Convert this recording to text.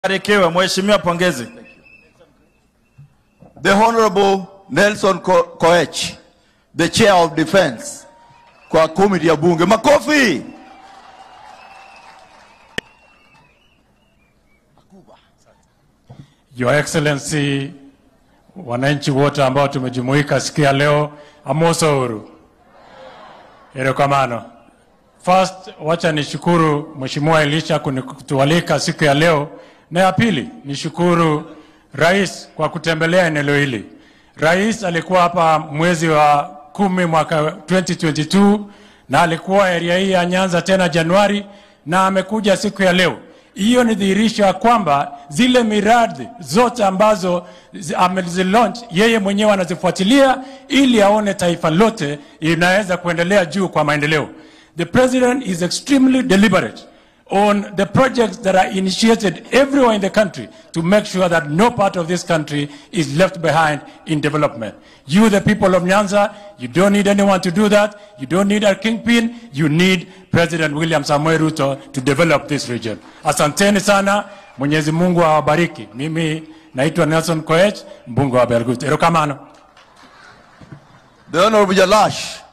Barikiwe mheshimiwa, pongezi. The Honorable Nelson Ko Koech, the Chair of Defense kwa committee ya bunge. Makofi. Your Excellency, wananchi wote ambao tumejumuika siku ya leo, amosouru erokamano. First, wacha nishukuru Mheshimiwa Elisha kutualika siku ya leo, na ya pili nishukuru Rais kwa kutembelea eneo hili. Rais alikuwa hapa mwezi wa kumi mwaka 2022 na alikuwa area hii ya Nyanza tena Januari, na amekuja siku ya leo. Hiyo ni dhihirisho ya kwamba zile miradi zote ambazo zi- amezilaunch yeye mwenyewe anazifuatilia ili aone taifa lote inaweza kuendelea juu kwa maendeleo. The president is extremely deliberate on the projects that are initiated everywhere in the country to make sure that no part of this country is left behind in development. You, the people of Nyanza, you don't need anyone to do that. You don't need a kingpin. You need President William Samoei Ruto to develop this region. Asanteni sana. Mwenyezi Mungu awabariki. Mimi naitwa Nelson Koech, mbunge wa Belgut. Erokamano. The Honorable Jalash.